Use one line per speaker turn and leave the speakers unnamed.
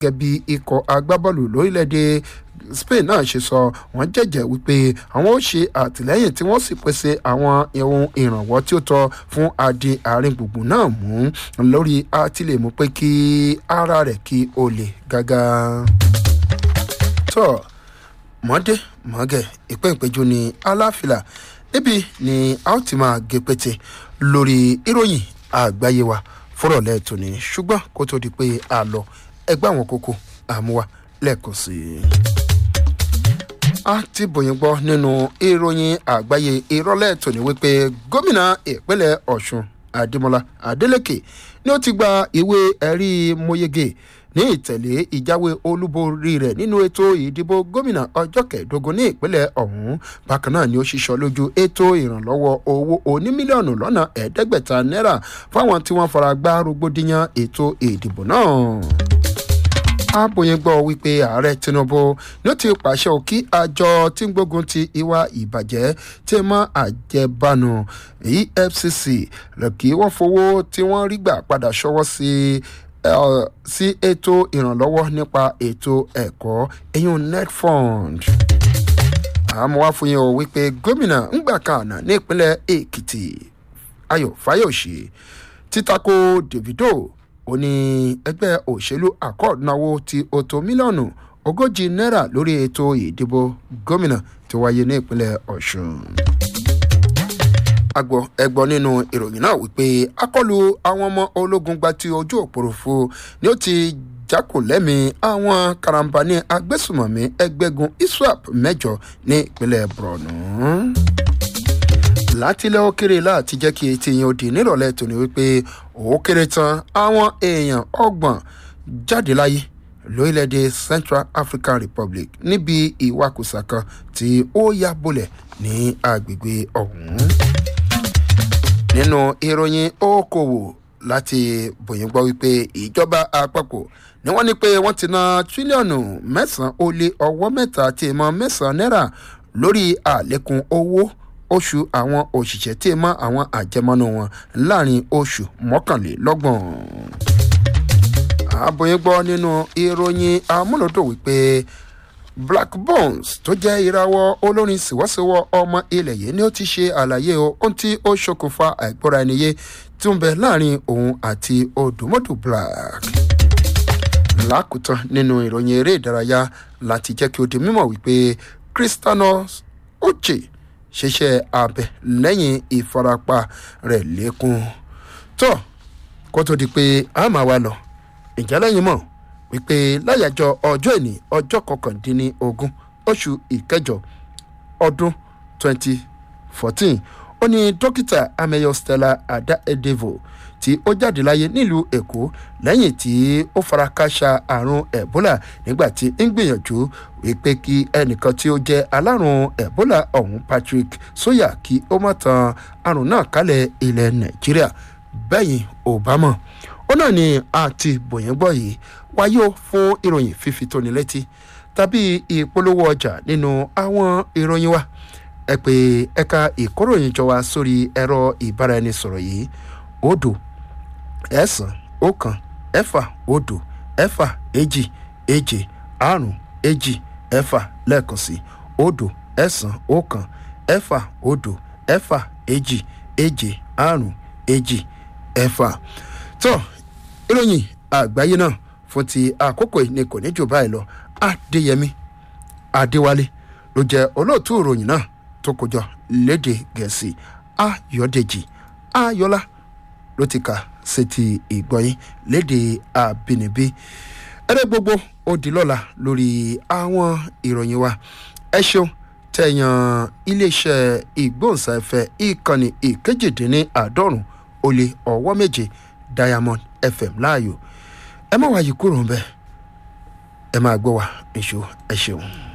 gẹ́gẹ́ bí ikọ̀ agbábọ́ọ̀lù lórílẹ̀‐èdè spain náà ṣe sọ wọ́n jẹ́jẹ́ wípé àwọn ó ṣe àtìlẹ́yìn tí wọ́n sì pèsè àwọn ohun ìrànwọ́ tí ó tọ́ fún adi àárín gbùngbùn náà mú lórí àtìlẹ́mú pé kí ara rẹ̀ kí o lè gágá. tọ́ mọ́dé mọ́gẹ̀ ìpéǹpéjú ní aláfilà níbi ni a ó ti máa gé pété lórí ìròyìn àgbáyé wa fúrọ̀lẹ́ tòní ṣùgbọ́n kó tó di pé a lọ ẹgbẹ́ àwọn kókó àmúwa lẹ́ẹ̀kan sí i. a ti bòyìn gbọ́ nínú ìròyìn àgbáyé ìrọ̀lẹ́ tòní wípé gómìnà ìpínlẹ̀ ọ̀ṣun adémọlá adélèké ni ó ti gba ìwé ẹ̀rí mọ́yégé ní ìtẹ̀lé ìjáwé olúborí rẹ̀ nínú ètò ìdìbò gómìnà ọjọ́ kẹẹ̀ẹ́dógún ní ìpínlẹ̀ ọ̀hún bákan náà ni ó ṣiṣọ́ lójú ètò ìrànlọ́wọ́ owó oní mílíọ̀nù lọ́nà ẹ̀ẹ́dẹ́gbẹ̀ta náírà fáwọn tí wọ́n fara gbá rògbòdìyàn ètò ìdìbò náà àbòyìn gbọ́ wípé ààrẹ tinubu ni ó ti pàṣẹ òkí àjọ tí ń gbógun ti ìwà ìbàjẹ́ tí mọ́ àjẹbánu efcc kí wọ́n fowó tí wọ́n rí gbà padà ṣọwọ́ sí sí ètò ìrànlọ́wọ́ nípa ètò ẹ̀kọ́ eyín netfund àmọ́ wá fún yín o wípé gómìnà ńgbà kan àná ní ìpínlẹ̀ èkìtì ayọ̀ fáyọ̀ṣe títako davido ó ní ẹgbẹ́ òṣèlú accord náwó ti ọ̀tọ̀ mílíọ̀nù ogójì náírà lórí ètò ìdìbò gómìnà tó wáyé ní ìpínlẹ̀ ọ̀ṣun. agbọ ẹgbọ nínú ìròyìn náà wípé akọlù àwọn ọmọ ológun gba ti ojú òpòròfo ni ó ti jákòlẹ́mí àwọn karambani agbésùmọ̀mí ẹgbẹ́gun iswap mẹ́jọ ní ìpínlẹ̀ borno látilẹ̀ òkèrè láti jẹ́ kí etí yẹn ó di nírọ̀lẹ́ tòní wípé ó kéré tán àwọn èèyàn ọgbọ̀n jáde láyé lórílẹ̀‐èdè central african republic níbi ìwakùsà kan tí ó yá bolẹ̀ ní agbègbè ọ̀hún. nínú ìròyìn okòwò láti bòyìn gbọ́ wípé ìjọba àpapọ̀ ni wọ́n ní pé wọ́n ti ná tírílíọ̀nù mẹ́sàn-án ó lé ọwọ́ mẹ́ta tí ìmọ̀ mẹ́sàn-án náírà lórí àlékún owó oṣù àwọn òṣìṣẹ́ tí mọ́ àwọn àjẹmọ́nú wọn láàrin oṣù mọ́kànlélọ́gbọ̀n. àbòyìn gbọ́ nínú ìròyìn amúlòdò wípé black bones tó jẹ́ ìrawọ́ olórin sìwọ́síwọ́ ọmọ ilẹ̀ yìí ni ó ti ṣe àlàyé ohun tí ó ṣokùnfà àìgbọ́ra ẹniyé tí ó ń bẹ láàrin òun àti odùmọ́dù black lákòótán nínú ìròyìn eré ìdárayá láti jẹ́ kí ó di mímọ̀ wípé cristianos oche ṣiṣẹ́ abẹ lẹ́yìn ìfarapa rẹ̀ lékún. tó kó tó di pé a máa wá lọ ìjà lẹ́yìn mọ̀ wípé láyàjọ ọjọ́ ìní ọjọ́ kọkàndínlógún oṣù ìkẹjọ ọdún twenty fourteen ó ní dókítà ameyo stella ada edevo tí ó jáde láyé nílùú èkó lẹ́yìn tí ó fara káṣá àrùn ebola nígbà tí ń gbìyànjú wípé kí ẹnìkan tí ó jẹ́ alárùn ebola ọ̀hún patrick sóyà kí ó má tan àrùn náà kálẹ̀ ilẹ̀ nàìjíríà bẹ́yìn obama ó náà ni àti bòyìn gbọ́ yìí wáyé ó fún ìròyìn fífi tóni létí tàbí ìpolówó ọjà nínú àwọn ìròyìn wa ẹ pé ẹ̀ka ìkóròyìn jọ wá sórí ẹ̀rọ ìbáraẹnisọ̀rọ̀ yìí odò ẹ̀sán ọ̀kan ẹ̀fà odò ẹ̀fà èjì èjì àrùn èjì ẹ̀fà lẹ́ẹ̀kan sí odò ẹ̀sán ọ̀kan ẹ̀fà odò ẹ̀fà èjì èjì àrùn èjì ẹ̀fà. tó ìròyìn àgbáyé náà fún ti àkókò yìí ni kò ní jù báyìí lọ adéyẹmí adéwálé ló jẹ olóòtú ìròyìn náà tó kọjọ léde gẹ̀ẹ́sì ayọ̀dèjì ayọ̀lá ló ti kà sétí ìgbọ̀nyín léde àbínibí ẹrẹ gbogbo ó di lọ́la lórí àwọn ìròyìn wa ẹ ṣeun tẹ̀yàn iléeṣẹ́ ìgbóhùnsáfẹ́ ìkànnì ìkejìdínláàádọ́rùn ó lé ọwọ́ méje diamond fm láàyò ẹ má wáyé kúrò ń bẹ́ẹ̀ ẹ máa gbọ́ wa èso ẹ ṣeun.